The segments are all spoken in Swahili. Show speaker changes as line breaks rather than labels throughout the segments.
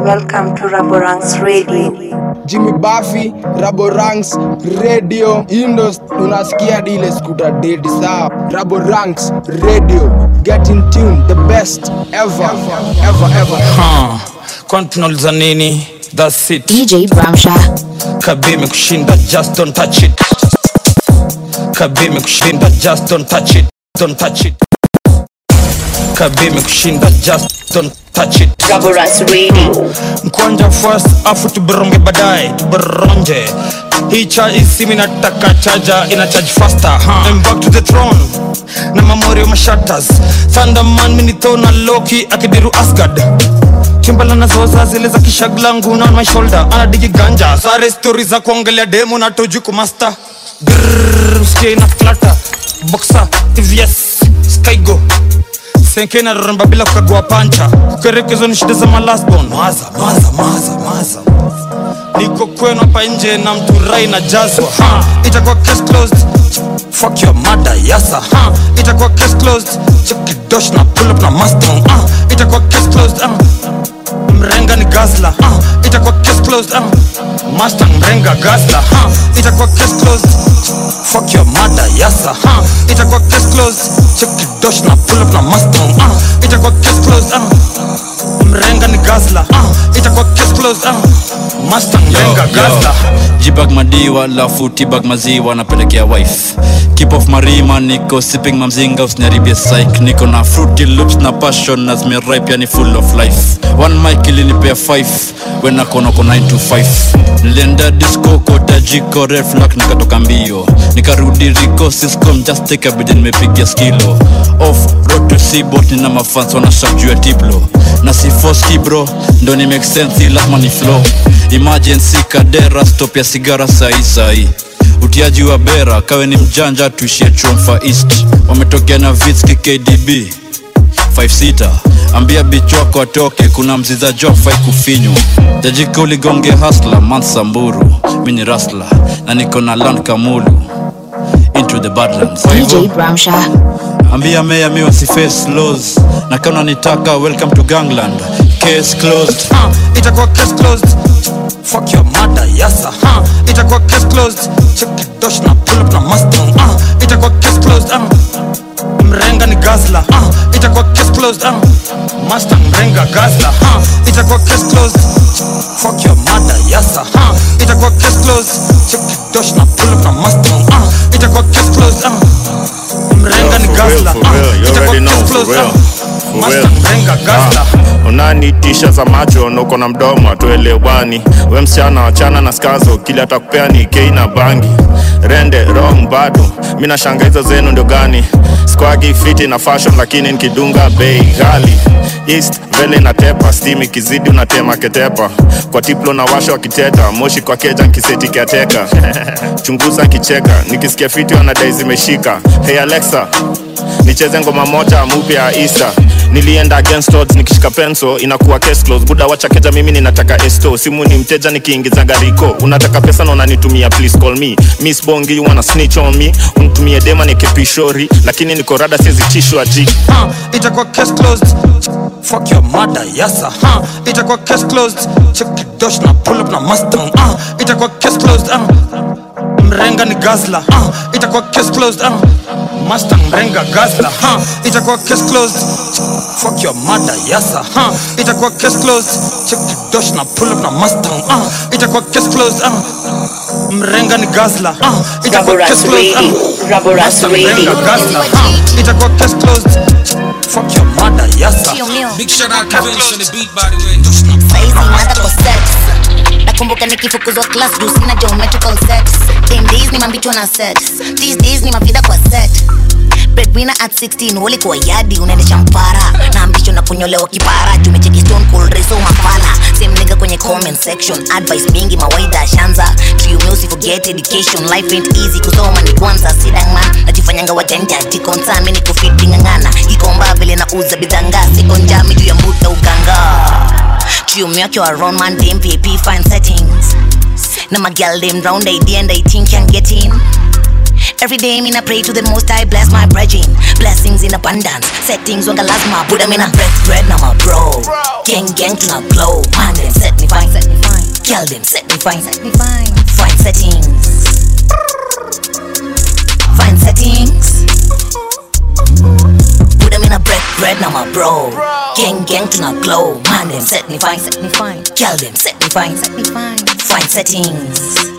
welcome to Raborang's Radio.
Jimmy Buffy, Raboranks Radio. Hii ndo unasikia hadi ile skuta dedi sawa. Raboranks Radio. Get in tune, the best ever, ever, ever.
Ha, kwani tunauliza nini? That's it.
DJ Bramsha.
Kabime kushinda, just don't touch it. Kabime kushinda, just don't touch it. Don't touch it. Kabime kushinda, just don't touch it.
Raborang's Radio.
Mkwanja first, afu tuberonge baadaye, tuberonje. Hii charge simu inataka chaja, ina charge faster. Huh? I'm back to the throne. Na mamorio mashatters. Thunderman minitho na Loki akidiru Asgard. chimbala nazoza zile za kishaglangu na on my shoulder anadigi ganja sare stori za kuongelea demo na tojuku master Grrrr, usikie ina flata boxa tvs skygo senke na roramba bila kukagua pancha kukerekezo ni shida za malasbon maza maza maza maza niko kwenu hapa nje na mturai na jazwa ha, itakuwa case closed fuck your mother yasa ha, itakuwa case closed chekidosh na pull up na mustang uh, itakuwa case closed uh, mrenga ni gazla uh, itakuwa case closed uh, mustang mrenga gazla uh, itakuwa case closed fuck your mother yasa uh, itakuwa case closed chekidosh na pull up na mustang uh, itakuwa case closed uh, mrenga ni gazla uh, itakuwa case closed uh, mustang mrenga gazla
jibag madiwa lafu tibag maziwa napelekea wife keep off marima niko sipping mamzinga usiniharibie psych niko na fruity loops na passion na zimeripe yani full of life one mic ilinipea 5 wenakonoko 9 to 5 nilienda disco kota jiko reflak nikatoka mbio nikarudi riko siscom just take a bid nimepigia skilo off road to seabot nina mafans wanashak juu ya tiplo na si foski bro ndo ni make sense hii lazima ni flow emergency kadera stop ya sigara sahi sahi utiaji wa bera kawe ni mjanja tuishie chomfa east wametokea na vitski kdb 56 ambia bich wako atoke kuna mziza jofai kufinywa jajika uligonge hasla mansamburu mi ni rasla na niko na land kamulu into the badlands Kwa hivyo,
DJ Bramsha.
ambia meya mi wasiface laws na kama unanitaka welcome to gangland case closed
uh, itakuwa case closed fuck your mother yasa uh, itakuwa case closed chekidosh na pull up na mustang uh, itakuwa case closed uh, mrenga ni gazla uh, itakuwa case closed uh, mustang mrenga gazla uh, itakuwa case closed fuck your mother yasa uh, itakuwa case closed chekidosh na pull up na mustang uh, itakuwa case closed uh, mrenga ni
for real,
gazla
for real. You
itakuwa
already know,
case
for
closed
real.
uh,
For
mustang
real.
mrenga gazla
Ah, unanitisha za macho na uko na mdomo atuelewani we msichana wachana na skazo kili atakupea ni kei na bangi rende wrong bado mi nashanga hizo zenu ndio gani squagi fiti na fashion lakini nikidunga bei ghali east vele na tepa steam ikizidi unatema ketepa kwa tiplo na washa wakiteta moshi kwa keja nkiseti kiateka chunguza kicheka nikisikia fiti wanadai zimeshika hey alexa nicheze ngoma moja mupya ya isa nilienda against odds nikishika penso inakuwa case closed buda wacha keja mimi ninataka esto simu ni mteja nikiingiza gariko unataka pesa na unanitumia please call me miss bongi you wanna snitch on me unitumie dema nikipishori lakini niko rada siezi tishwa ji
huh, itakuwa case closed fuck your mother yasa huh, itakuwa case closed chekidosh na pull up na mustang uh, itakuwa case closed uh, mrenga ni gazla uh, itakuwa case closed uh, mustang mrenga gazla huh, itakuwa case closed fuck your mother yasa huh, itakuwa case closed chekidosh na pull up na mustang uh, itakuwa case closed uh, mrenga ni gazla uh, itakuwa
Raborang's
case closed
Radio.
uh,
Raborang's
Mustang mrenga
Radio.
gazla uh, itakuwa case closed fuck your mother yasa
Big shout out to Vince on the beat by the way.
saizi mada kwa sex nakumbuka nikifukuzwa class juu sina geometrical sex Them days ni mambichwa na sex these days ni mavida kwa set breadwinner at 16 ulikuwa yadi unaendesha mpara na ambicho na kunyolewa kipara tumecheki stone cold reso mafala same nigga kwenye comment section advice mingi mawaida shanza kiume usiforget education life ain't easy kusoma ni kwanza sidangman najifanyanga wajanja tikonsa mi nikufiti ng'ang'ana ikomba vile na uza bidhanga sikonjami juu ya mbuta uganga Kiume wake wa round man dem PP fine settings na magal dem round idea and I think can get in Every day mina pray to the most I bless my brethren Blessings in abundance Settings wanga lazima Buddha mina breath bread na my bro Gang gang tuna glow Man them fine, set me fine. Kill them, set me fine, set me fine. Fine settings. Fine settings. Put them in a bread, bread, now my bro. Gang, gang to not glow. Man, them set me fine, set me fine. Kill them, set me fine, set me fine. Fine settings.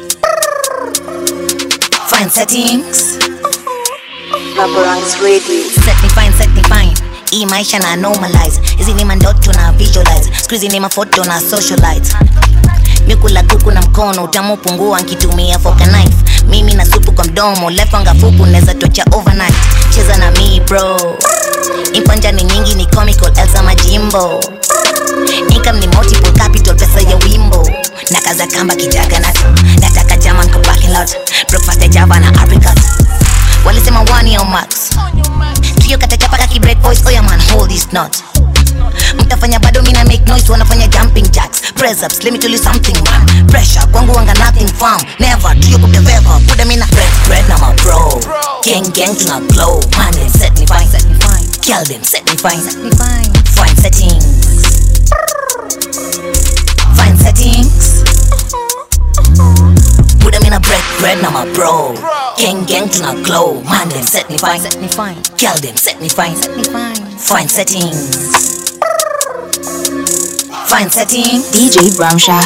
Fine settings.
Raborang's Radio.
Set me fine, set me fine. Hii maisha na normalize hizi ni mandoto na visualize skuizi ni mafoto na socialite mikula kuku na mkono utamu pungua nkitumia foka knife mimi na supu kwa mdomo lefanga fupu neza tocha overnight cheza na mi bro impanja ni nyingi ni comical elsa majimbo income ni multiple capital pesa ya wimbo na kaza kamba kijaga na nataka jama nko parking lot breakfast ya java na apricot walisema one yo max trio katachapaka ki break voice oya man hold this knot mtafanya bado mina make noise wanafanya jumping jacks press ups let me tell you something man pressure kwangu wanga nothing firm never trio kuteveva put them in a bread bread na my bro gang gang tuna glow man them set me fine set me fine kill them set me fine set me fine fine settings fine settings Put them in a bread, bread, now my bro. Gang, gang to not glow. Man, them set me fine, set me fine. Kill them, set me fine, set me fine. Fine settings. Fine settings.
DJ Bramsha.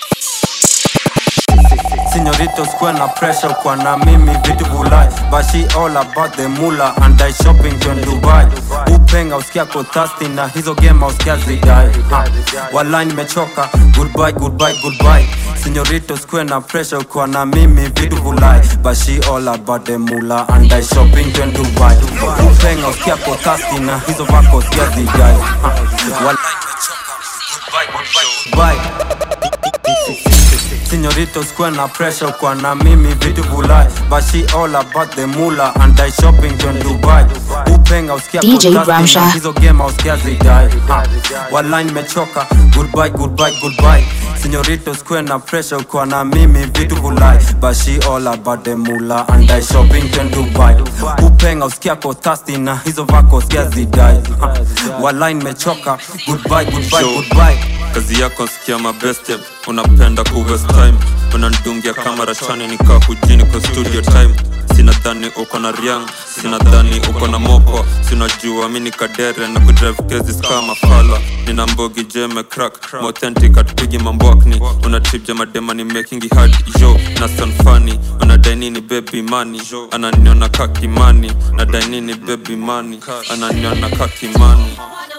Señoritos kuna pressure kwa na mimi vitu vulai But she all about the mula and I shopping to Dubai Upenga usikia ko thirsty na hizo game usikia zidai ha. Walai nimechoka goodbye goodbye goodbye Señoritos kuna pressure kwa na mimi vitu vulai But she all about the mula and I shopping to Dubai Upenga usikia ko thirsty na hizo vako usikia zidai ha. Walai nimechoka goodbye goodbye Señoritos kuwa na pressure kwa na mimi vitu vulai But she all about the mula and I shopping to Dubai Upenga usikia
DJ
kutasti
Bramsha.
na hizo game usikia zidai ha. Walai nimechoka goodbye goodbye goodbye Señoritos kuwa na pressure kwa na mimi vitu vulai But she all about the mula and I shopping to Dubai Upenga usikia ko thirsty na hizo vako usikia zidai ha. Walai nimechoka goodbye goodbye goodbye
kazi yako sikia mabeste unapenda kuwest time unandungia kama rachani nikaa kujini kwa studio time sinadhani uko na riang sinadhani uko na moko sinajua mi ni kadere na kudrive cases kama fala nina mbogi jeme crack mauthentic atupigi mambwakni una trip jamadema ni making it hard yo na sanfani unadainini baby mani ananiona kakimani na dainini baby mani ananiona kakimani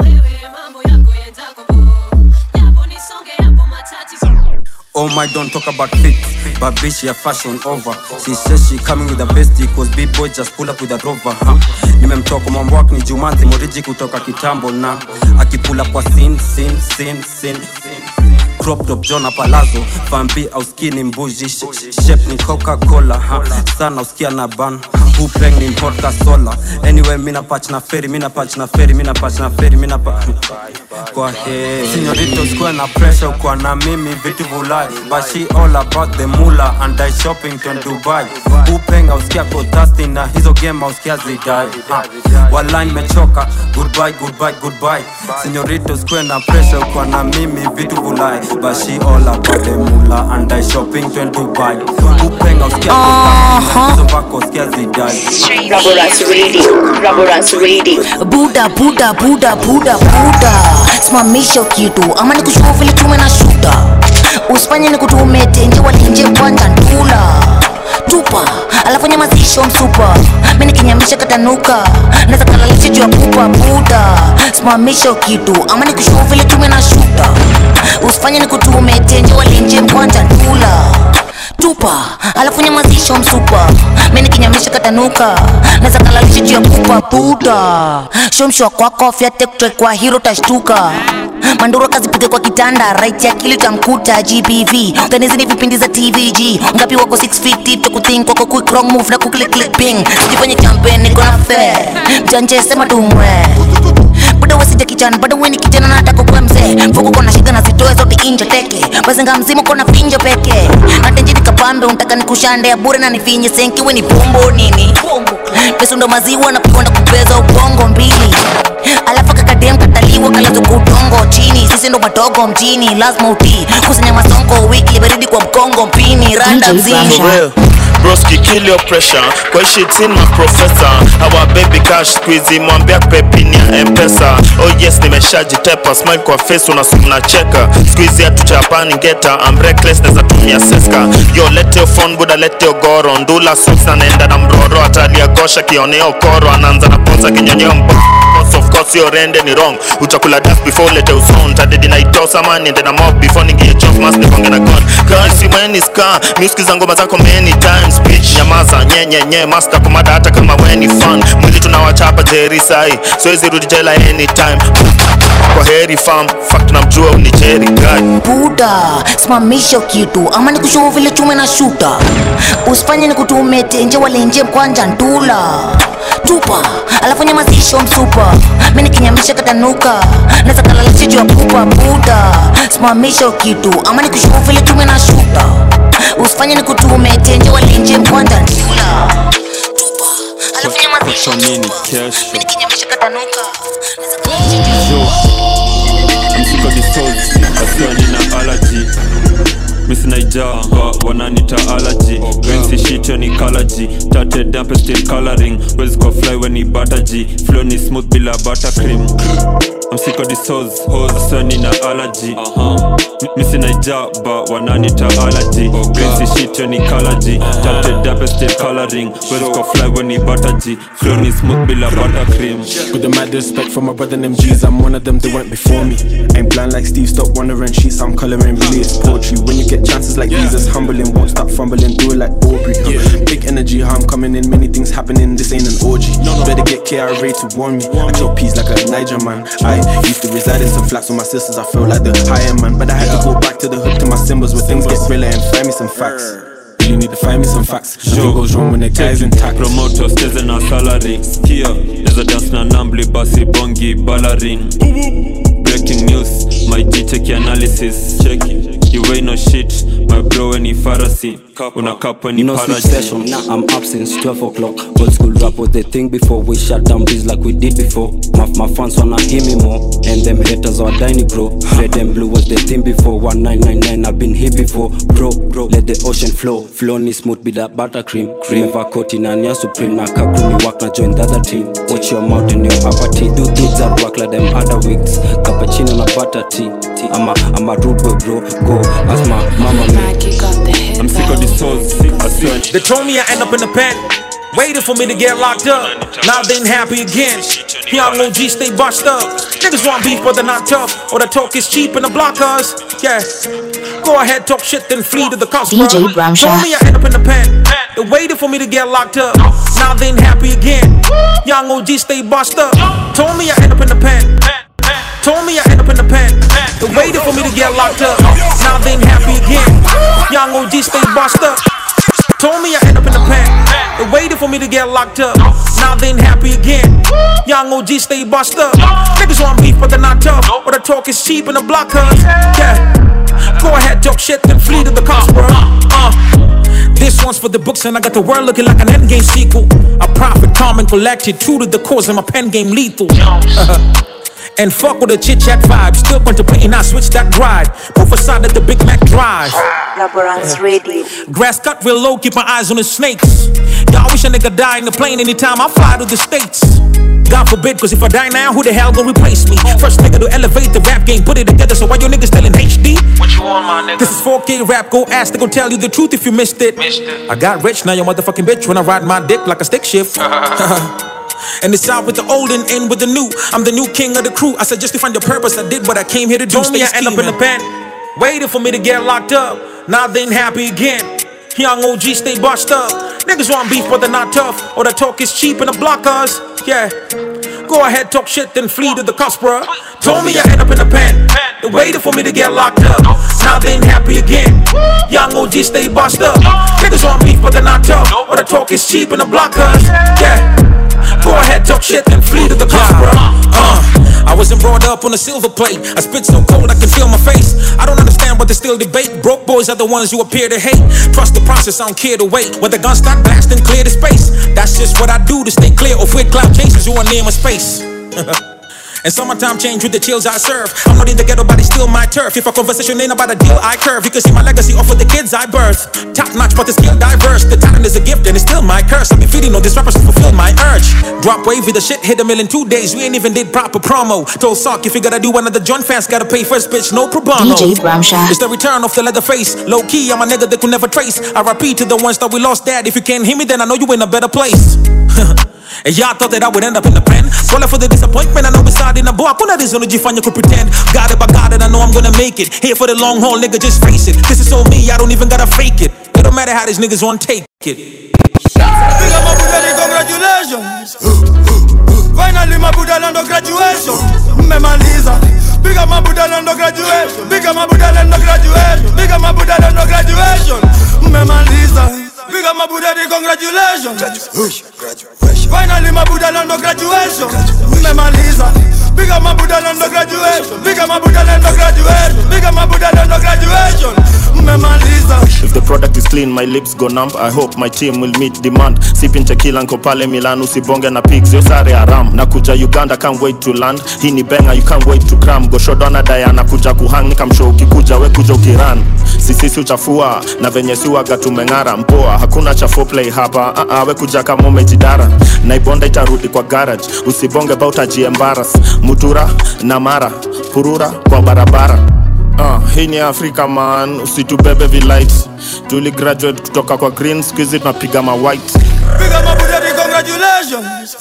Oh my, don't talk about fit, but bitch, yeah, fashion over. She says she coming with the bestie, cause big boy just pull up with a rover, huh? Nimemtoka mwambwak ni Jumanzi Moriji kutoka kitambo na akipula kwa sin sin sin sin crop top Jona Palazzo Fambi au skinny mbuji sh- sh- Shape ni Coca-Cola ha. Sana usikia na ban Upeng ni vodka sola Anyway mina patch na ferry Mina patch na ferry Mina patch na ferry Mina pa Kwa he Señoritos kuwa na pressure Kwa na mimi vitu vulai But she all about the mula And I shopping to Dubai Upeng au sikia ko thirsty Na hizo game au sikia zidai ha. Walai nimechoka Goodbye goodbye goodbye Señoritos kuwa na pressure Kwa na mimi vitu vulai But she all about the mula And I shopping to Dubai Upeng au sikia ko thirsty Na hizo vako sikia zidai
Raborang's Radio. Raborang's Radio.
buda buda buda buda buda simamisha kitu ama nikushua vile tume na shuta usifanye ni kutume tenje walinje kwanza ndula tupa alafu nyamazisho msupa mi nikinyamisha katanuka naweza kalalisha juu ya kupa buda simamisha kitu ama nikushua vile tume na shuta usifanye ni kutume tenje walinje kwanza ndula tupa alafu nyamazisho msupa mi nikinyamisha katanuka naweza kalalisha juu ya kupa buda shomshwa kwako fyatektre kwa hiro tashtuka manduro kazipige kwa kitanda right ya kili tamkuta gbv utanizi ni vipindi za tvg ngapi wako 6 feet deep to kuthink wako quick wrong move na kuklik click ping sijifanye campaign niko na fair mjanje sema tumwe bado wasija kijana bado weni kijana nataka kuwa mzee mfuko kona shida na zitoe zote inje teke wazenga mzima kona finjo peke natenjini kapambe untaka nikushande ya bure na nifinye senki weni pombo nini pesa ndo maziwa na kuonda kupeza ubongo mbili alafu kakadem katalia mtoi wakalazo kutongo chini sisi ndo madogo mjini lazima utii kusanya masongo wiki baridi kwa mkongo mpini randa mzini
For real. Broski kill your pressure Kwa hii shit in my professor Our baby cash squeezy Mwambia pepini ya mpesa Oh yes nimeshajitepa Smile kwa face unasumna cheka Squeezy ya tuchapani ngeta I'm reckless neza tumia seska Yo lete your phone buda lete your goro Ndula socks na naenda na mroro Atalia gosha kioneo koro Anaanza na ponza kinyonyeo mbo Course of course your rende ni wrong Utakula dust before lete uson Tadedi na itosa man Niende na mob before ningie chof Mas nikonge na god Kasi mweni ska Music za ngoma zako many times Bitch nyamaza nye nye nye Master kumada hata kama weni fun Mwili tunawachapa jeri sai Siwezi rudi jela anytime Kwa heri fam Fuck tunamjua uni Jerry guy
buda simamisha kitu ama nikushuhu vile chume na shuta usifanye nikutume tenje walenje mkwanja ndula tupa alafu nyamazisho msupa mi nikinyamisha katanuka naza kalalisha juu ya pupa buda simamisha kitu ama nikushuhu vile chume na shuta usifanye nikutume tenje walenje mkwanja ndula tupa alafu nyamazisho
Kwa nini
msupa
kesho?
mi nikinyamisha katanuka naza kalalisha juu ya
Yo, I'm sick of these souls. Wasiwa nina allergy misinaijaa wananita allergy wensi shityo ni kalaji tate dampe still coloring wezi kwa fly weni bataji flow ni smooth bila buttercream I'm sick of these hoes, hoes Wasiwa nina allergy uh-huh. misinaijaa ba wananita allergy wensi shityo ni kalaji tate dampe still coloring wezi kwa fly weni bataji flow ni smooth bila buttercream
With the mad respect for my brother them G's, I'm one of them that went before me. Ain't blind like Steve, stop wondering sheets, I'm coloring really it's poetry. When you get chances like these, it's humbling, won't stop fumbling, do it like Aubrey. huh. Big energy, how I'm coming in, many things happening, this ain't an orgy. Better get KRA to warn me. I chop peas like a Niger man. I used to reside in some flats with my sisters, I felt like the higher man. But I had to go back to the hood to my symbols where things get realer and find me some facts. You need to find me some facts. Sure goes wrong when the guy's intact.
promoter steze na salary skia neza dance na nambli basi bongi balarin breaking news my g check analysis cheki you ain't no shit my bro any pharmacy unakapa ni
No sleep
paraji
session, I'm up since 12 o'clock. Old school rap was the thing before we shut down biz like we did before. My, my fans wanna hear me more, and them haters are dying, bro. Red and blue was the thing before. 1999, I've been here before, bro. Bro, let the ocean flow. Flow ni smooth be that buttercream. Cream vakoti na nia supreme. Na kakumi work na join the other team. Watch your mouth and your upper teeth. Do things that work like them other wigs. Cappuccino na butter tea. I'm a, I'm a rude boy, bro. Go ask my mama me.
I'm sick of these souls I swear
They told me I end up in the pen, waiting for me to get locked up. Now they ain't happy again. Young OG stay bust up. Niggas want beef, but they're not tough. Or the talk is cheap and the blockers. Yeah. Go ahead, talk shit, then flee to the cops.
DJ
bro.
Bramsha.
Told me I end up in the pen. They waited for me to get locked up. Now they ain't happy again. Young OG stay bust up. Told me I end up in the pen. Told me I end up in the pen. They waited for me to get locked up. Now they ain't happy again. Young OG stay bust up. Told me I end up in the pen. They waited for me to get locked up. Now they ain't happy again. Young OG stay bust up. Niggas want beef, but they're not tough. Or the talk is cheap and the block us. Yeah. Go ahead, talk shit, then flee to the cops, bro. Uh. This one's for the books, and I got the world looking like an endgame sequel. I profit, calm, and collected, true to the cause, and my pen game lethal. And fuck with the chit chat vibe. Still contemplating, I switch that ride. Move aside at the Big Mac drive.
Laborance Radio.
Grass cut real low, keep my eyes on the snakes. Y'all wish a nigga die in the plane anytime I fly to the States. God forbid, cause if I die now, who the hell gon' replace me? First nigga to elevate the rap game, put it together, so why your niggas still in HD?
What you want, my nigga?
This is 4K rap, go ask, they gon' tell you the truth if you missed it.
Missed it.
I got rich, now your motherfucking bitch when I ride my dick like a stick shift. And it's out with the old and in with the new. I'm the new king of the crew. I said just to find the purpose. I did what I came here to do. Told me I end up in the pen, waiting for me to get locked up. Now they ain't happy again. Young OG stay bust up. Niggas want beef, but they're not tough. Or the talk is cheap and the block us. Yeah. Go ahead, talk shit, then flee to the cops, bruh. Told me I end up in the pen. They waited for me to get locked up. Now they ain't happy again. Young OG stay bust up. Niggas want beef, but they're not tough. Or the talk is cheap and the block us. Yeah. Go ahead, talk shit, then flee to the cops, bruh. Uh. I wasn't brought up on a silver plate. I spit so cold I can feel my face. I don't understand what they still debate. Broke boys are the ones you appear to hate. Trust the process, I don't care to wait. When the guns start blasting, clear the space. That's just what I do to stay clear of weird cloud chasers who are near my space.
And summertime change with the chills I serve. I'm not in the ghetto, but it's still my turf. If a conversation ain't about a deal, I curve. You can see my legacy off of the kids I birth. Top notch, but the skill diverse. The talent is a gift and it's still my curse. I've been feeding on these rappers to fulfill my urge. Drop wavy, the shit hit a mill in two days. We ain't even did proper promo. Told Sock if you gotta do another John fans, gotta pay first, bitch. No pro bono.
DJ Bramsha.
It's the return of the leather face. Low key, I'm a nigga that could never trace. RIP to the ones that we lost, dad. If you can't hear me, then I know you in a better place. And y'all thought that I would end up in the pen. Swallow for the disappointment, I know it's hard in the boy. Kuna rizonojifanya could pretend. Got it, but got it, I know I'm gonna make it. Here for the long haul, nigga, just face it. This is so me, I don't even gotta fake it. It don't matter how these niggas want take it.
Big up my Buddha, congratulations. Finally my Buddha land of graduation. Mmemaliza. Big up my Buddha land of graduation. Big up my Buddha land of graduation. Big up my Buddha land of graduation. Mmemaliza. Big up my Buddha, congratulations. Finally my Buddha land of graduation. Mmemaliza. Big up my Buddha land of graduation. Big up my Buddha land of graduation. Big up my Buddha land of graduation. Mmemaliza.
If the product is clean, my lips go numb. I hope my team will meet demand. Sipping tequila nko pale Milan, usibonge na pigs, yo sare haram. Nakuja Uganda, can't wait to land. Hii ni benga, you can't wait to cram. Goshodona Diana kuja kuhang, nikamshow ukikuja, we kuja ukiran. Sisisi uchafua, na venye siwaga tumeng'ara. Mpoa, hakuna cha foreplay hapa. Uh -uh, we kuja kama umejidara. Naibonda itarudi kwa garage. Usibonge ba utajiembaras. Mutura na mara, purura kwa barabara. Uh, hii ni Afrika man, usitubebe vilight. Tuli graduate kutoka kwa green, squeeze tunapiga ma white.
Big up my Buddha, congratulations.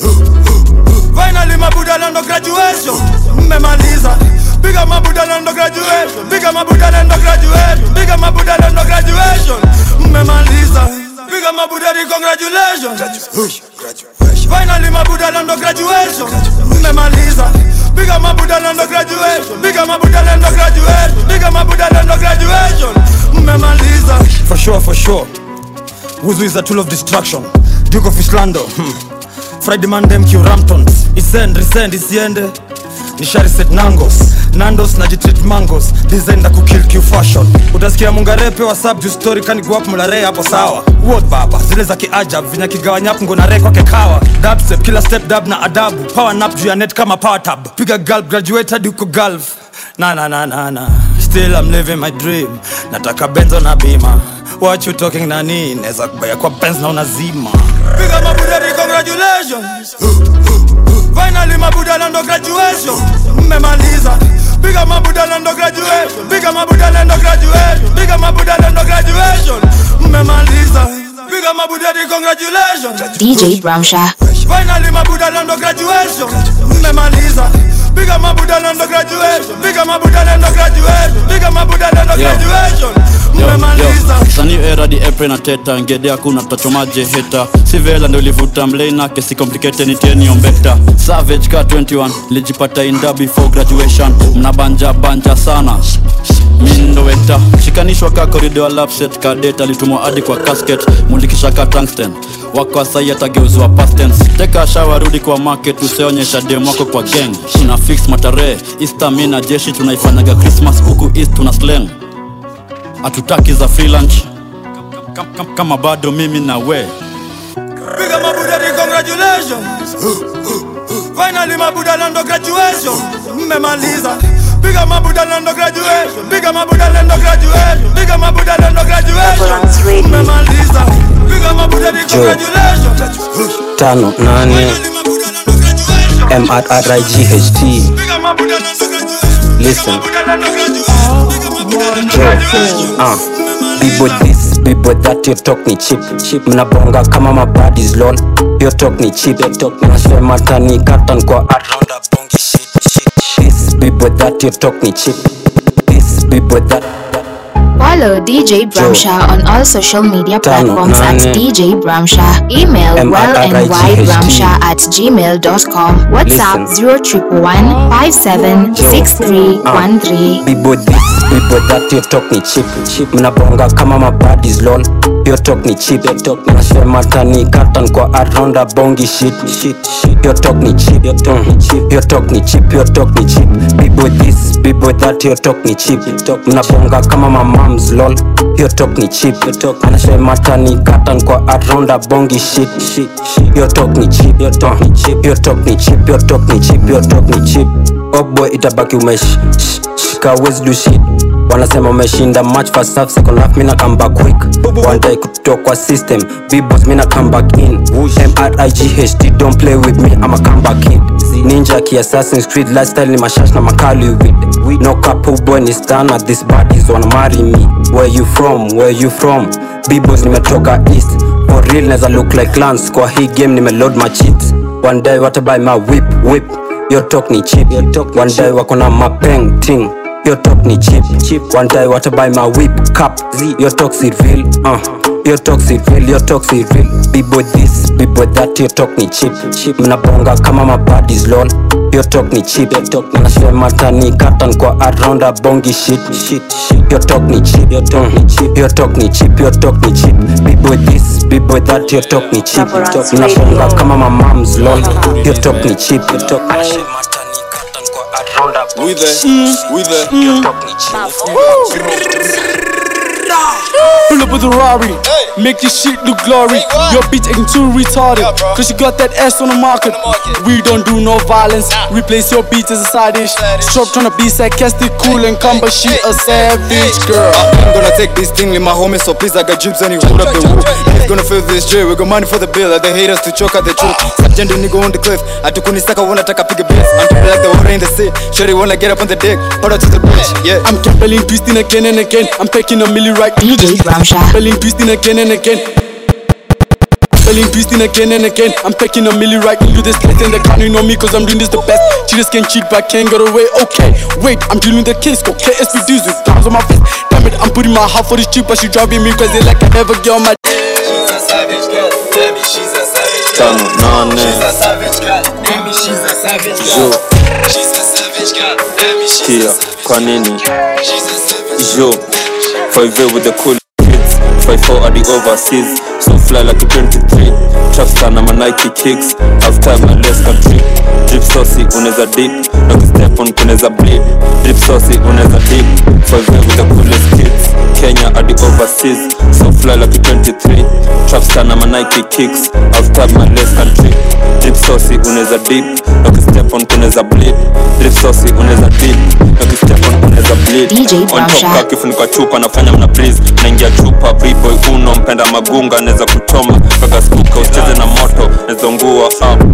Finally my Buddha land of graduation. Mmemaliza. Big up my Buddha land of graduation. Big up my Buddha land of graduation. Big up my Buddha land of graduation. Mmemaliza. Big up my Buddha, congratulations. Finally my Buddha land of graduation. Mmemaliza. Big up my Buddha land of graduation. Big up my Buddha land of graduation. Big up my Buddha land of graduation. Mmemaliza.
For sure, for sure. Wuzu is a tool of destruction. Duke of Islando. Hmm. Friday man dem Q Ramptons. Isend, resend, isiende. Nishari set nangos. Nandos na jitreat mangos. Design da kukill Q fashion. Utasikia mungarepe wa sub juu story kani go up mulare hapo sawa. Word baba. Zile za kiajab vinya kigawanya hapo ngona re kwake kawa. Dab step kila step dab na adabu. Power nap juu ya net kama power tab. Piga gulp graduate hadi uko gulf. Na na na na na. Still I'm living my dream. Nataka benzo na bima. What you talking nani? Neza kubaya kwa benz na unazima.
Big up my Buddha, congratulations. Finally my Buddha land of graduation. Mmemaliza. Big up my Buddha land of graduation. Big up my Buddha land of graduation. Big up my Buddha land of graduation. Mmemaliza. Big up my Buddha, congratulations.
DJ Bramsha.
Finally my Buddha land of graduation. Mmemaliza. Big up my Buddha land of graduation. Big up my Buddha land of graduation. Big up my Buddha land of
Yo.
graduation.
Yo,
Mmemaliza.
yo. Sani era di April na teta ngede hakuna tutachomaje heta si vela ndo livuta mlena kesi complicated ni teni ombekta savage ka 21 lijipata inda before graduation mnabanja banja sana mindo weta shikanishwa ka corridor lapset ka data alitumwa hadi kwa casket mulikisha ka tungsten wako asai atageuzwa past tense teka shawa rudi kwa market useonyesha dem wako kwa gang tuna fix matarehe easter mi na jeshi tunaifanyaga christmas huku east tuna slang hatutaki za free lunch Kam- kam- kama bado mimi na we
Big up my Buddha, congratulations. Finally my Buddha land of graduation. Mmemaliza. Big up my Buddha land of graduation. Big up my Buddha land of graduation. Big up my Buddha land of graduation. Mmemaliza. Big up my Buddha, congratulations.
tano nane mrright listen uh. bibo this bibo that your talk ni chip chip mnabonga kama mabadis lol your talk ni chip nasema tani katan kwa around a bongi shit shit this bibo that your talk ni chip this bibo that
Follow DJ Bramsha on all social media
Tano,
platforms at
nane.
DJ Bramsha. Email wellnybramsha at gmail.com. WhatsApp 0111 576313.
bibo this bibo that your talk ni cheap cheap mnabonga kama mabadis lol your talk ni cheap your talk nashemata ni katan kwa aronda bongi shit shit shit your talk ni cheap your talk ni cheap your talk ni cheap your talk ni cheap bibo this bibo that your talk ni cheap mnabonga kama mamams lol your talk ni cheap your talk nashemata ni katan kwa aronda bongi shit shit shit your talk ni cheap your talk ni cheap your talk ni cheap your talk ni cheap your talk ni cheap oh boy itabaki umesh sh- shika wezi do shit wanasema umeshinda match first half second half mina come back quick one day kutoka kwa system b-boss mina come back in mrighd don't play with me i'm a comeback kid ninja ki assassin's creed lifestyle ni mashash na makali with no couple boy ni stan at this bodies wanna marry me where you from where you from b-boss nimetoka east for real neza look like lance kwa hii game nimeload my cheats one day watabuy my whip whip your talk ni cheap one day wako na mapeng ting your talk ni cheap one day watabuy my whip cup your talk si real uh. your talk si real your talk si real bibo this bibo that your talk ni cheap mnabonga kama mabadis lol your talk ni cheap nashemata ni katan kwa aronda bongi shit shit shit your talk ni cheap your talk ni cheap your talk ni cheap your talk ni cheap bibo this bibo that your talk ni cheap mnabonga kama mamams lol your talk ni cheap your talk nashemata ni katan kwa aronda
We there, we there.
your talk ni cheap
Pull up with a Rari, make this shit look glory. Your bitch acting too retarded, cause she got that ass on the market. We don't do no violence, replace your beat as a side dish. Stop trying to be sarcastic, cool and calm, but she a savage girl.
I'm gonna take this thing with my homies, so please I got jibs and you hold up the woo. He's gonna fill this J, we got money for the bill, and they hate us to choke at the truth. Sergeant nigga on the cliff, atukunisaka wanna take a pick a base. I'm tripping like the water in the sea. Shorty wanna get up on the deck, put her to the bridge, yeah.
I'm compelling, twisting again and again. I'm packing a milli right
DJ Ramsha.
Compelling, twisting again and again. Compelling, twisting again and again. I'm packing a milli right into this place and they can't know me cause I'm doing this the best. Cheaters can cheat but can't get away. Okay, wait, I'm dealing with the case. Go KSP dudes with diamonds on my face. Damn it, I'm putting my heart for this cheap but she driving me crazy like I never get on my.
She's a savage girl, baby, she's a savage
Tano, nane.
She's a savage girl, baby, she's a savage
Jo.
She's a savage girl, baby, she's
Kia, kwa nini? Jo, 5 with the cool kids 5-4 at the overseas So fly like a 23 Trapstar na my Nike kicks Half time my less country Drip saucy uneza dip Na step on kuneza bleed Drip saucy uneza dip 5 with the coolest kids Kenya at the overseas So fly like a 23 Trapstar na my Nike kicks Half time my less country Drip saucy uneza dip Na step on kuneza bleed Drip saucy uneza dip Na step on kuneza bleed
DJ
On top
Brasha.
ka kifuniko chupa nafanya mna breeze naingia chupa b-boy uno mpenda magunga naweza kuchoma kaka skuka usicheze na moto nezongua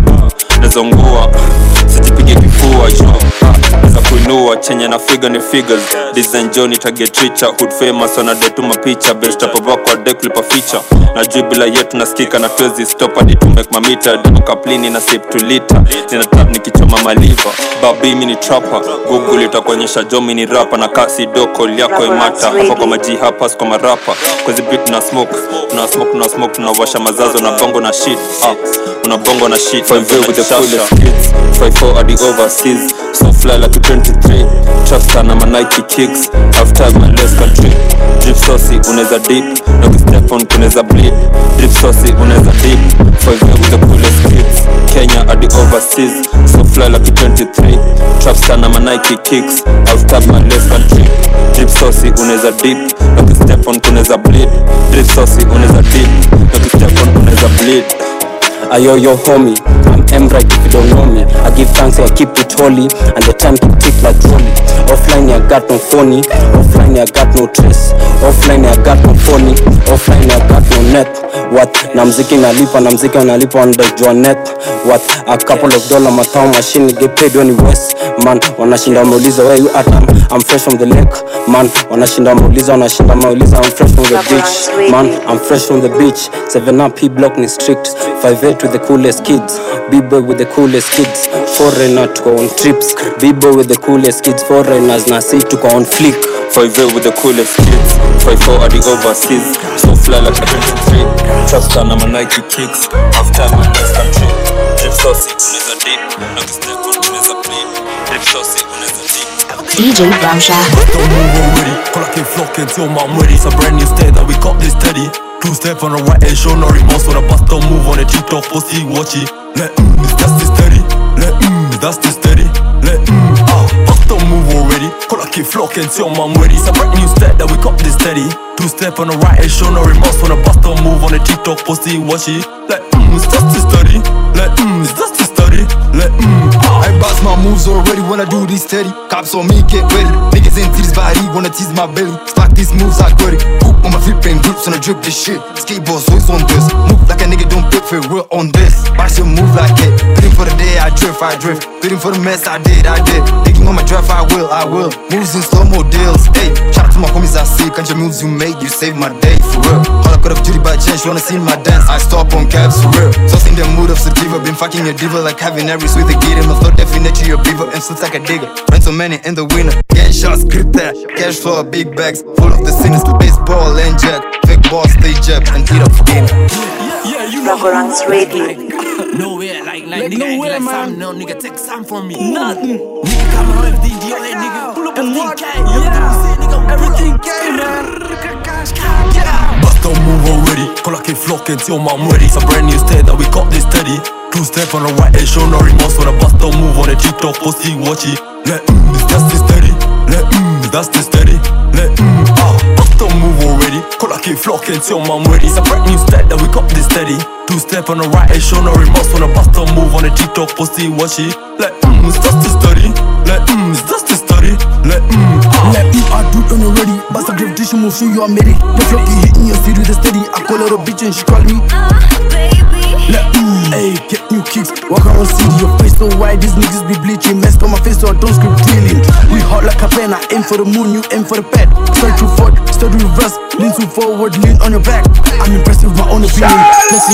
nezongua sijipige kifua jo naweza kuinua chenye na figa ni figures design joni target richa hood famous wana detu mapicha best up over kwa deck lipa feature na juu bila yetu nasikika na twezi stop hadi to make mamita double kaplini na sip to liter nina tap nikichoma maliva babi mini trapper google itakuonyesha jo mini rapa na kasi doko yako imata hapa kwa maji hapa kwa marapa kwazi beat na smoke tuna smoke tuna smoke tunawasha mazazo na bongo na shit ah una bongo na shit 5 with the coolest kids 5 4 at the overseas so fly like a 23 trapstar na my Nike kicks half time my less country drip saucy unaweza dip na step on kunaweza bleed drip saucy unaweza dip 5 with the coolest kids Kenya at the overseas so fly like a 23 trapstar na my Nike kicks half time my less country drip saucy unaweza dip na step on kunaweza bleed drip saucy unaweza dip na step on kunaweza bleed
Ayo yo homie, I'm M right if you don't know me. I give thanks I keep it holy, and the time keep tick like trolley. Offline I got no phony, offline I got no trace. Offline I got no phony, offline I got no net. What? Na mziki nalipa, na mziki nalipa on the jonet. What? A couple of dollar matao machine get paid when you west. Man, wanashinda wameuliza where you at? I'm, I'm fresh from the lake. Man, wanashinda wameuliza, wanashinda wameuliza. I'm fresh from the beach. Man, I'm fresh from the beach. Seven up, he block me strict. Five eight with the coolest kids. B-boy with the coolest kids. Foreigner tuko on trips. B-boy with the coolest kids. Foreigners na si tuko on flick.
5 with the coolest kids 5-4 at the overseas So fly like a 23 Trapstar na my Nike kicks Half time my best country Drip saucy unaweza dip Na kustep on unaweza bleed Drip saucy unaweza dip
DJ Bramsha.
Don't move already. Call like a flock until my ready. It's a brand new state that we got this steady. Two step on the right and show no remorse when the bus don't move on the TikTok pussy watch it. Let mm, that's the steady. Let mm, that's the steady. Let mm, ah, bus don't move already. Call like a flock until my ready. It's a brand new state that we got this steady. Two step on the right and show no remorse when the bus don't move on the TikTok pussy watch it. Let mm, that's the steady. Let mm, that's the steady. Let mm, ah.
I bounce my moves already when I do this steady. Cops on me, get ready. Niggas in titties body, wanna tease my belly. Spot these moves, I got it. Hoop on my flip and grips on the drip this shit. Skateboards always on this. Move like a nigga, don't pay for it, we're on this. Watch you move like it. Bidding for the day, I drift, I drift. Bidding for the mess, I did, I did. Thinking on my draft, I will, I will. Moves in slow mo deals. Hey, shout out to my homies, I see. Country moves you made, you saved my day, for real. All I could have duty by chance, you wanna see my dance. I stop on cabs, for real. So in the mood of sativa, been fucking a diva like having every sweet to get him. A flow definitely your beaver, and suits like a digger. Run so many in the winner. Getting shots, grip that. Cash flow, big bags, full of the sinners. Baseball and jack. Fake ball, stay jab, and eat up for dinner.
Yeah, you Raborang's Radio.
Nowhere, like, like, nigga, nowhere, like man. Some, no, nigga, take some from me. Nothing. Nigga, come on, everything, deal, hey, nigga. Pull up and what? Yeah, everything came, man.
Bus don't move already. Call like a flock until my ready. It's a brand new state that we got this steady. Two step on the right and show no remorse when the bus don't move on the TikTok pussy watch it. Let mm, that's the steady. Let mm, that's the steady. Let mm, ah, bus don't move already. Call like a flock until my ready. It's a brand new state that we got this steady. Two step on the right and show no remorse when the bus don't move on the TikTok pussy watch it. Let mm, that's the steady. Let mm, that's the steady. Let mm, ah.
Let me I do it on already. Bust a gravitation move, show you I'm ready. The flow keep hitting your city with a steady. I call her a bitch and she call me. Let mm, hey, get new kicks. Walk around city, your face so wide. These niggas be bleaching. Messed on my face so I don't scream dealing. We hot like a pen. I aim for the moon, you aim for the pad. Straight to forward, steady reverse. Lean to forward, lean on your back. I'm impressed with my own opinion. Listen,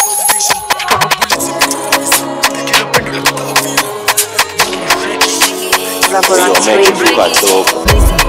Raborang's Radio.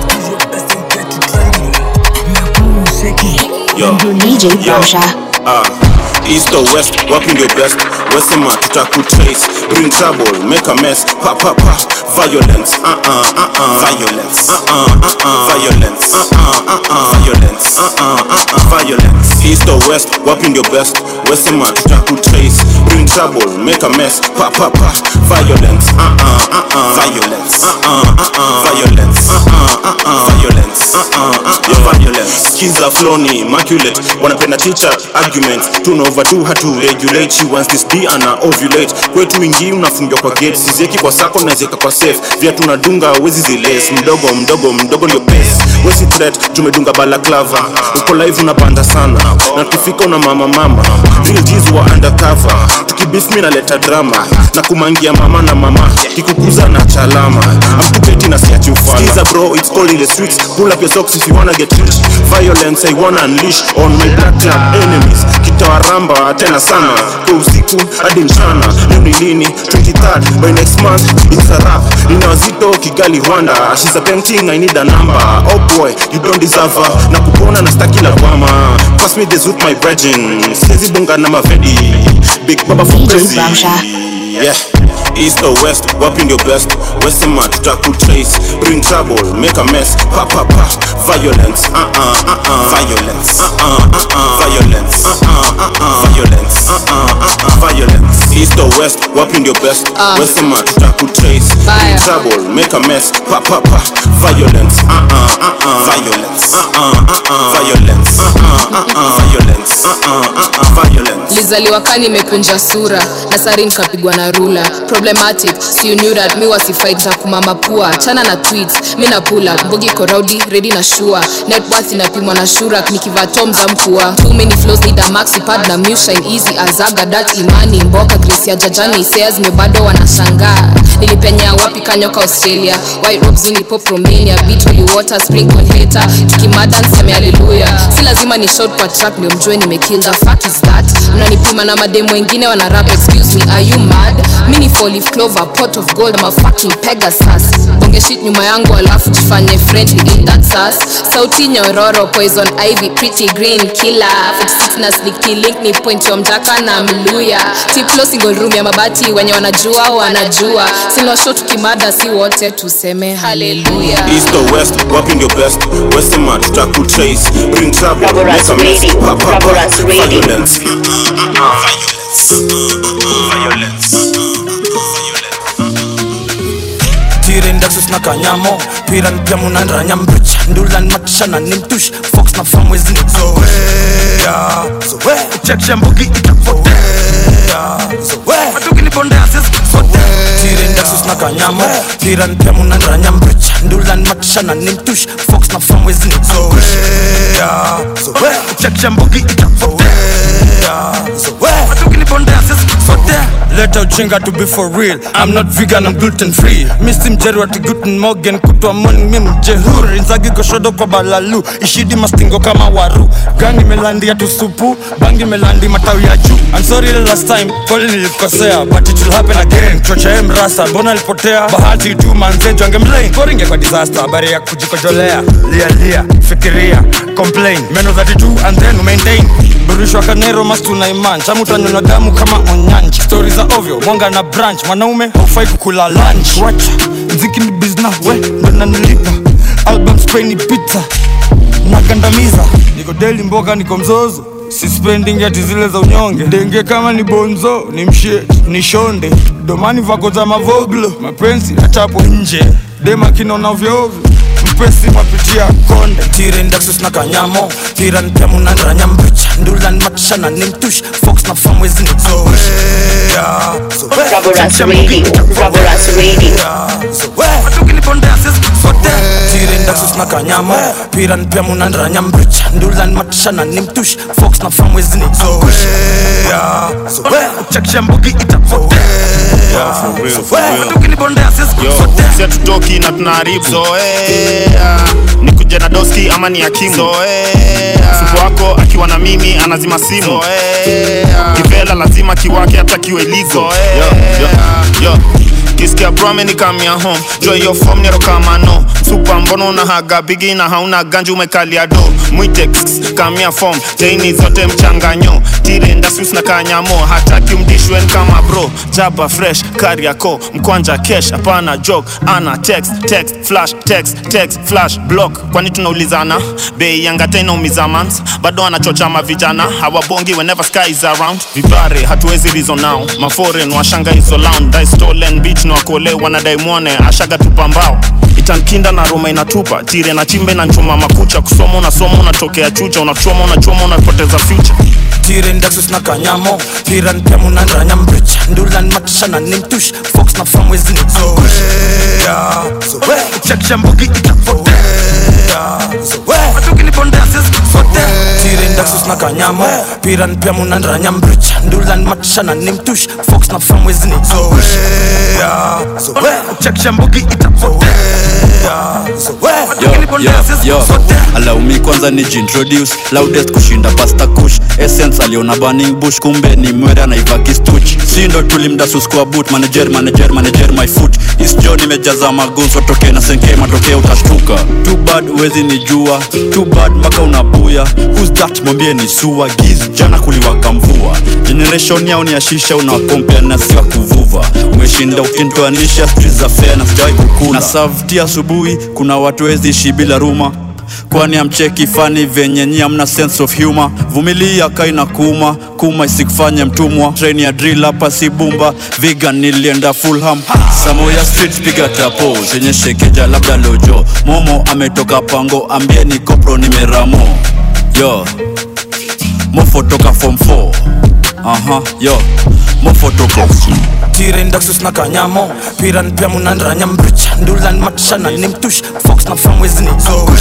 Yo,
DJ
yo,
Bramsha.
ah, East or West, wapi ndio best wesema tutakutrace bring trouble make a mess pa pa pa violence uh uh uh uh violence uh uh uh uh violence uh uh uh uh violence uh uh uh uh violence East or West, wapi ndio best wesema tutakutrace bring trouble make a mess pa pa pa violence uh uh uh uh violence uh uh uh uh violence uh uh uh uh violence uh uh uh uh violence skiza floni immaculate wanapenda teacher arguments tuna over two hatu regulate she wants this d ana ovulate kwetu wingi unafungiwa kwa gate sizieki kwa sako nazieka kwa safe vya tunadunga wezi ziles mdogo mdogo mdogo ndio base wesi threat tumedunga balaklava uko live unapanda sana na tukifika una mama mama real G's wa undercover tukibif mi naleta drama na kumangia mama na mama kikukuza na chalama amkupeti na siachi ufala Skiza bro it's cold in the streets pull up your socks if you wanna get rich violence I wanna unleash on my black club enemies kitawaramba tena sana kwa usiku hadi mchana leo ni lini 23rd by next month it's a rap nina wazito kigali rwanda she's a painting i need a number oh boy you don't deserve her na kupona na staki la kwama pass me this with my brethren sizi bunga na mavedi big baba for
DJ
crazy
Bramsha.
yeah east or west wapi ndio best wesema tutakutrace bring trouble make a mess pa pa pa violence uh uh uh uh violence uh uh uh uh violence uh uh uh uh violence uh uh uh uh violence east or west wapi ndio best
Ah.
wesema tutakutrace bring
Fire.
trouble make a mess pa pa pa violence uh uh uh uh violence uh uh uh uh violence uh uh uh uh violence uh uh uh uh violence
lizaliwa kani imekunja sura na sari nikapigwa na rula problematic si you knew that mi wasifight za kumama pua chana na tweets mi na pula mbogi koraudi redi na shua net worth inapimwa na shurak nikivaa tom za mkua too many flows need a maxi pad na mushine easy azaga dat imani mboka grace ya jajani isea zime bado wanashangaa nilipenya wapi kanyoka australia white robes unipop romania beat holy water sprinkle hater tukimada nseme haleluya si lazima ni short kwa track ndio mjue nimekill the fuck is that mnanipima na mademu wengine wana rap excuse me are you mad mi ni four leaf clover pot of gold I'm a fucking pegasus bonge shit nyuma yangu alafu jifanye friendly in that sass sauti nyororo poison ivy pretty green killer 46 na sneaky link ni point wa mjaka na mluya tiplo singo single room ya mabati wenye wanajua wanajua sinwasho tukimada si wote tuseme haleluya
East or west, wapi ndio best wesema tutakutrace bring trouble make a mess pa pa pa violence
tiren daxus na kanyamo piran pia munanranya mbrich ndulan matishana ni mtush fox na famwezi ni zoea zoe cheksha mbugi itapotea zoe matukinipondea sisi sote tiren daxus na kanyamo piran pia munanranya mbrich ndulan matishana ni mtush fox na famwezi ni zoea zoe cheksha mbugi itapotea zoe matukinipondea sisi sote leta ujinga to be for real i'm not vegan i'm gluten free misi mjeri wati guten morgan kutwa moni mi mjehuri nzagi goshodo kwa balalu ishidi mastingo kama waru gangi melandi ya tusupu bangi melandi matawi ya juu i'm sorry the last time kweli nilikosea but it will happen again chocha ye mrasa mbona alipotea bahati tu manzejo angemlain koringe kwa disaster habari ya kujikojolea lia lia fikiria complain meno 32 and then maintain burishwa kanero mastuna iman chamutanyonywa damu kama onyanji stori za ovyo mwanga na branch mwanaume haufai kukula lunch wacha mziki ni bizna we ndo nanilipa album spaini pizza nagandamiza niko deli mboga niko mzozo sispending ati zile za unyonge denge kama ni bonzo ni mshie ni shonde domani vako za mavoglo mapenzi achapo nje dema kinona ovyoovyo mpesi mapitia konde tiren daxus na kanyamo tiran pia munanranya mbricha ndulan matishana ni mtush fox na famwezi ni zoea
Rubberus Radio, Rubberus Radio.
matukinipondea sisi sote tiren daxus na kanyamo piran pia munanranya mbricha ndulan matishana ni mtush fox na famwezi ni zoea chekisha mbugi itapotea matukinipondea sisi
Yo,
sote
si hatutoki na tunaharibu zoea ni kuja na doski ama ni akimu zoea supu wako akiwa na mimi anazima simu zoea kivela lazima kiwake hata kiwe ligo yo, yo, yo. kisikia brame ni kamia home joy yo form nero kama no supa mbono una haga bigi na hauna ganji umekalia do mwite kss, kamia form teini zote mchanganyo tire ndasus na kanyamo hataki umdishwen kama bro jaba fresh kariako mkwanja kesh hapana joke ana text text flash text text flash block kwani tunaulizana bei yangata inaumiza mans bado anachocha mavijana hawabongi whenever sky is around vipare hatuwezi reason now maforen washanga hizo lounge dai stolen beach na wakole wanadai mwone ashaga tupambao itankinda na roma inatupa tire na chimbe na nchuma makucha kusoma unasoma unatokea chucha unachoma unachoma unapoteza future
tiren daxus na kanyamo piran pia munanranya mbricha ndulan matishana ni mtush fox na famwezi ni zoea chekisha mbugi itapotea matukinipondea sisi sote tiren daxus na kanyamo piran pia munanranya mbricha ndulan matishana ni mtush fox na famwezi ni zoea chekisha mbugi itapotea matukinipondea sisi sote
alaumi kwanza ni jintroduce loudest kushinda pasta kush essence aliona burning bush kumbe ni mwere anaiva kistuch si ndo tulimdasus kwa boot manager manager manager my foot isjo nimejaza maguns watoke na senke matokeo utashtuka too bad uwezi ni jua too bad mpaka unabuya who's that mwambie ni sua giz jana kuliwaka mvua generation yao ni ashisha unawakompea na siwa kuvuva umeshinda ukintoanisha street za fair na sijawai kukula na savti asubuhi kuna watu wezi ishi bila ruma kwani amcheki fani venye nyi amna sense of humor vumilia kaina kuma kuma isikufanye mtumwa train ya drill hapa si bumba vegan nilienda fulham samoya street piga tapo zenye shekeja labda lojo momo ametoka pango ambie ni kopro nimeramo yo mofo toka form 4 aha yo mofo toka
tiren daxus na kanyamo piran pia munanranya mbricha ndulan matishana ni mtush fox na famwezi ni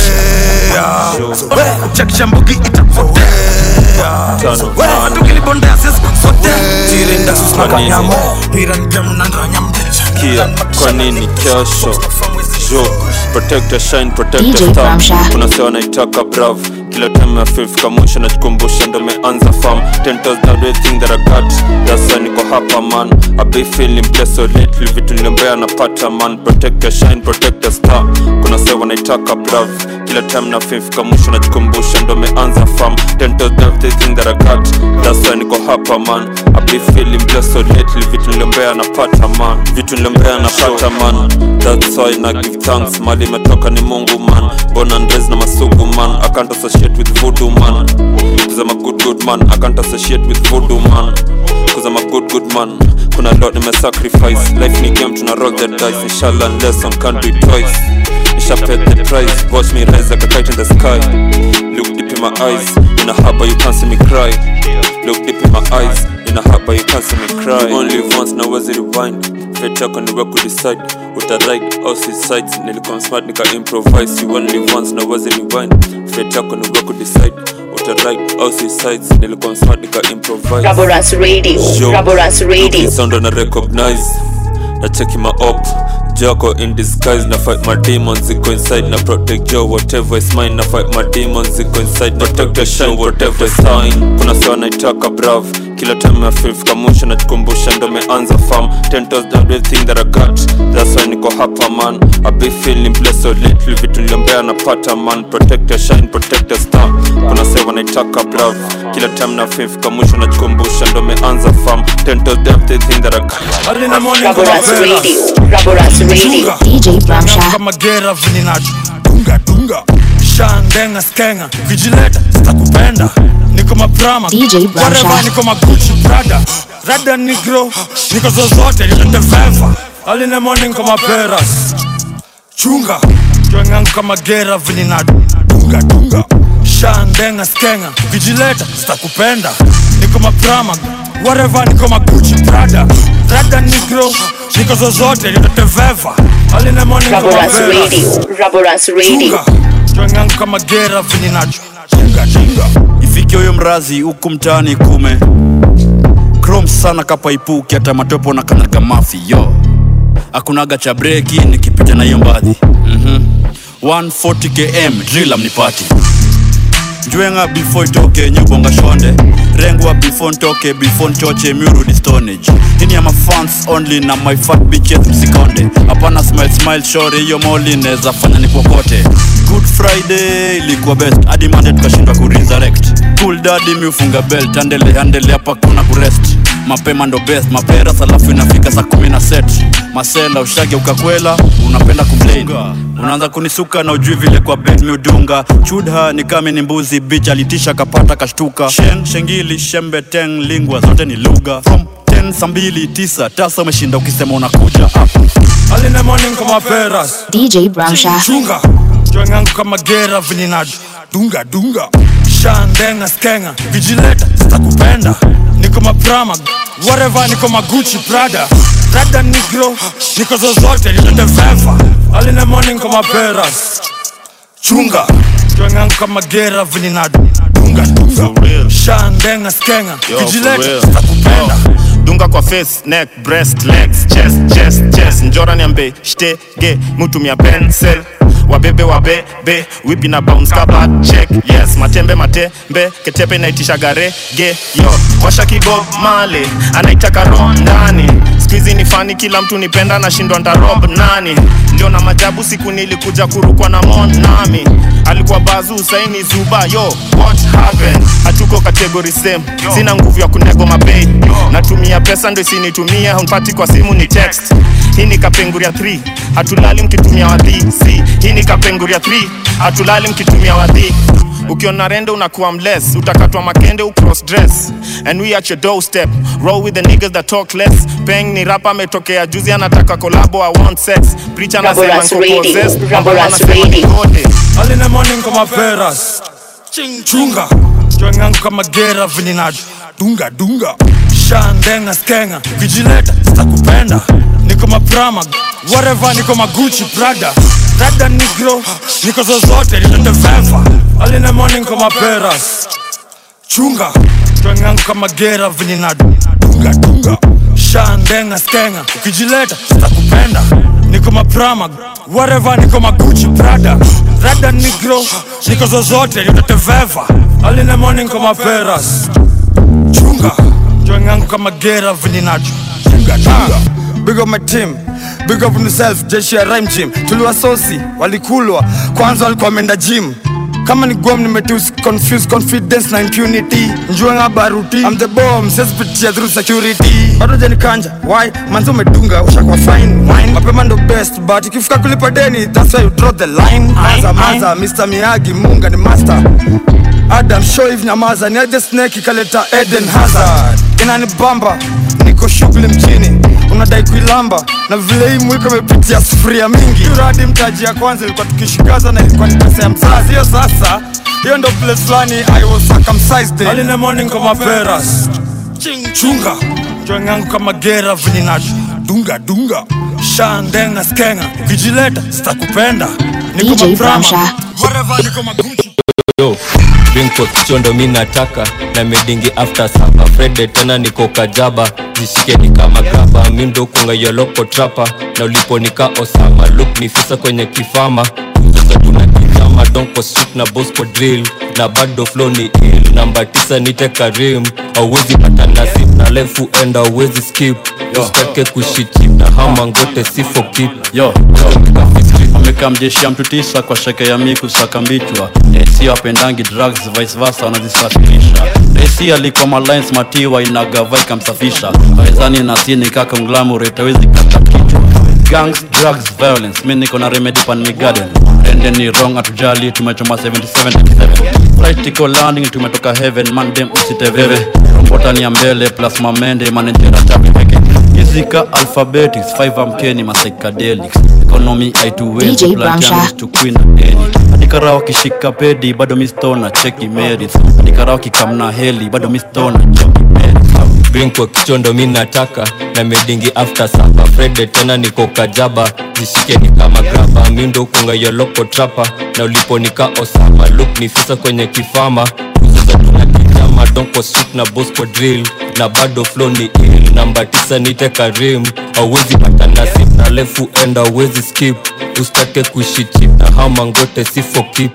zoea chekisha mbugi itapotea matukinipondea sisi sote tiren daxus na kanyamo piran pia munanranya mbricha
kia kwa nini kesho jo protect your shine protect
DJ
your star
Bramsha.
kuna sewa naitaka brav kila time ya fifth mwisho najikumbusha ndo meanza farm ten toes now do you think that I got that's why niko hapa man I be feeling blessed so lately vitu niliombea napata man protect your shine protect your star kuna sewa naitaka brav kila kila time na fifika mwisho najikumbusha ndo meanza fam ten toes down everything that I got that's why niko hapa man I be feeling blessed so lately vitu niliombea napata man vitu niliombea napata man that's why na give thanks mali imetoka ni mungu man born and raised na masugu man I can't associate with voodoo man cause I'm a good good man I can't associate with voodoo man cause I'm a good good man kuna lot nime sacrifice life ni game tuna roll the dice inshallah unless some can't do it twice Nisha paid the price watch me rise like a kite in the sky look deep in my eyes in a harbor you can't see me cry look deep in my eyes in a harbor you can't see me cry you only live once na wezi rewind fate yako ni wewe kudecide uta right au suicide nilikuwa smart nika improvise you only live once na wezi rewind fate yako ni wewe kudecide uta right au suicide nilikuwa smart nika improvise
Raboras Radio,
Yo,
Raboras Radio.
looking sound na recognize na cheki my op joko in disguise na fight my demons ziko inside na protect yo whatever is mine na fight my demons ziko inside protect the shine whatever is mine kuna sawa naitaka brav kila time ya feel fika mwisho najikumbusha ndo meanza farm ten toes down everything that I got that's why niko hapa man I be feeling blessed so lately vitu niliombea napata man protect your shine protect your star kuna sawa naitaka brav kila time na feel fika mwisho najikumbusha ndo meanza farm ten toes down everything that I got
Raboras Radio, Raboras Radio.
DJ kama gera vininacho dunga dunga shandenga skenga kijileta sitakupenda niko maprama whatever niko maguchi prada rada nigro niko zozote nitateveva aline morning kama peras chunga jwengangu kama gera vininacho dunga dunga shandenga skenga kijileta sitakupenda niko maprama whatever niko maguchi prada rada nigro niko zozote nitateveva aline morning kama
Raboras
peras
Radio, Raboras Radio.
jwengangu kama gera vininacho chunga chunga
ifike huyo mrazi huku mtaani kume krom sana kapaipuki hata matopo na kanaga mafi yo akunaga cha breki nikipita na hiyo mbadhi mm 140 km drila mnipati njwenga before itoke nyubonga shonde rengwa before ntoke before nchoche miurudi stonage hini ama fans only na my fat bitches msikonde hapana smile smile shore hiyo moli neza fanya ni kokote good friday ilikuwa best hadi mande tukashindwa kuresurrect cool dadi miufunga belt andele andele hapa kuna kurest mapema ndo best maperas alafu inafika saa kumi na set masela ushage ukakwela unapenda kumplain unaanza kunisuka na ujui vile kwa bed miudunga chudha ni kame ni mbuzi bich alitisha kapata kashtuka shen shengili shembe teng lingwa zote ni lugha from 10 saa mbili tisa tasa umeshinda ukisema unakuja up
aline morning kama peras
DJ Brownsha.
chunga jwengangu kama gera vininacho dunga dunga shandenga skenga kijileta sitakupenda niko maprama whatever niko maguchi prada rada nigro niko zozote nitateveva aline morning kama peras chunga jwengangu kama gera vininacho dunga dunga shandenga skenga
Yo, for
kijileta
real.
sitakupenda
dunga kwa face neck breast legs chest chest chest njora niambe shtege mutumia pencil wabebe wabebe wipi na bounce kaba check yes matembe matembe ketepe inaitisha garege yo washa kibob male anaitaka roho ndani skuizi ni fani kila mtu nipenda nashindwa ntarob nani ndio na majabu siku nilikuja kurukwa na mon nami alikuwa bazu saini zuba yo what happened hatuko kategori same sina nguvu ya kunego mabei natumia pesa ndo isinitumie hunpati kwa simu ni text hii ni kapenguria 3 hatulali mkitumia wadhi si hii ni kapenguria 3 hatulali mkitumia wadhi ukiona rende unakuwa mless utakatwa makende ucross dress and we at your doorstep roll with the niggas that talk less peng ni rapa ametokea juzi anataka kolabo i want sex preacher anasema
Raboras
niko
Radio,
possessed,
Raboras
anasema
Radio.
nikode.
aline morning kama peras chunga jwengangu kama gera vininacho dunga dunga shandenga skenga kijileta sitakupenda niko maprama whatever niko maguchi prada rada nigro niko zozote nitateveva aline morning kama peras chunga jwengangu kama gera vininacho dunga dunga shandenga skenga ukijileta sitakupenda niko maprama whatever niko maguchi prada rada nigro niko zozote nitateveva aline morning kama peras chunga jwengangu kama gera vininacho chunga chunga big up my team big up himself jeshi ya rhyme gym tuliwasosi walikulwa kwanza walikuwa wameenda gym kama ni gom nimetus confuse confidence na impunity njuanga baruti I'm the bomb sesipitia through security bado janikanja why manzi umedunga ushakuwa fine wine mapema ndo best but ikifika kulipa deni that's why you draw the line maza maza Mr Miyagi munga ni master Adam Shoiv nyamaza ni aje snake ikaleta Eden Hazard inanibamba niko shughuli mjini unadai kuilamba na vile hii mwiko imepitia sufuria mingi uradi mtaji ya kwanza ilikuwa tukishikaza na ilikuwa ni pesa ya mzazi hiyo sasa hiyo ndo place fulani I was circumcised in.
Early in the morning kama peras
chunga joing yangu kama gera vinina dunga dunga shandenga skenga ukijileta sitakupenda niko
DJ
mabrama
Bramsha.
whatever niko maguchi
yo Binko kichondo mi nataka na medingi after sapa Frede tena niko kajaba zishike ni kama graba mi ndo kunga yoloko trapa na ulipo nika Osama look ni fisa kwenye kifama sasa tuna kijama donko street na bosco drill na bado flow ni ill namba tisa nite Karim auwezi pata nasi na lefu enda auwezi skip usitake kushiti na hama ngote sifo kip
yo ameka mjeshi ya mtu tisa kwa sheke ya miku saka mbichwa si wapendangi drugs vice versa wanazisafirisha resi alikuwa malines matiwa inagava ikamsafisha wezani na sini kaka mglamurate awezi kata kichwa gangs drugs violence mi niko na remedy pan mi garden ende ni wrong atujali tumechoma 77 flight iko landing tumetoka heaven mandem usiteveve rombotani ya mbele plus mamende manejera chapi peke Izika alphabetics 5 amkeni masychedelics economy
DJ Bramsha.
to queen eni adikara wakishika pedi bado mistona cheki merit adikara wakikamna heli bado mistona cheki merit
Binko kichondo mi nataka na medingi after sapa Frede tena niko kajaba zishike ni kama graba mi ndo kunga yoloko trapa na ulipo nika Osama look ni fisa kwenye kifama sasa tuna kijama donko street na bosco drill na bado flow ni ill namba tisa nite Karim auwezi pata nasi na lefu enda auwezi skip usitake kushiti na hama ngote sifo kip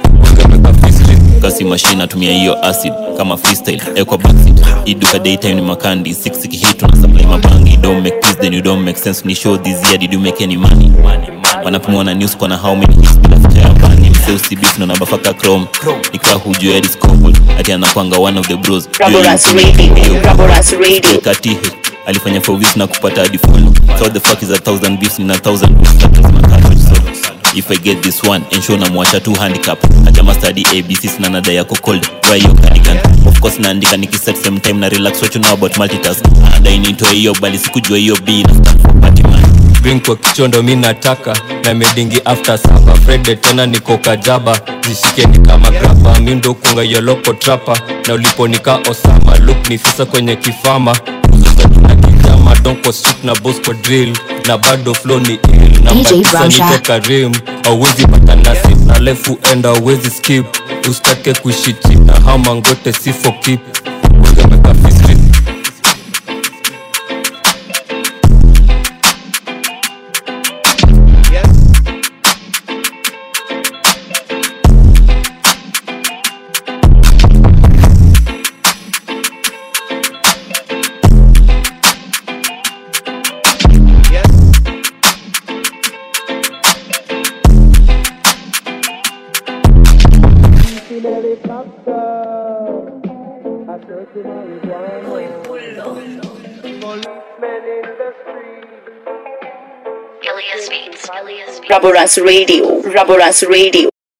kasi machine natumia hiyo acid kama freestyle ekwa backseat iduka daytime ni makandi 6 hit na supply mabangi you don't make peace then you don't make sense ni show this year did you make any money wanapimwa na news kwa na how many hits bila future ya bani msee usibisi na nabafaka chrome nikaa hujua ya discovered ati anakwanga one of the bros
Raboras Radio, Raboras Radio.
kati alifanya for weeks na kupata hadi follow so the fuck is a thousand beefs na thousand beefs that is my cartridge so if i get this one ensure namwasha tu handicap ajama study abc sina nada yako cold dry your cardigan of course naandika nikiset same time na relax what you know about multitask anadai nitoe hiyo bali sikujua hiyo b na stand for party man
Binko kichondo mi nataka na medingi after sapa Frede tena niko kajaba zishike ni kama graba mi ndo kunga yoloko trapa na ulipo nika Osama look ni fisa kwenye kifama sasa tuna kijama donko street na bosco drill na bado flow ni ill namba
DJ
tisa
Bramsha.
nite Karim auwezi pata nasi na lefu enda auwezi skip usitake kushiti na hama ngote sifo kip Wegemeka fistri
Raboras Radio, Raboras Radio.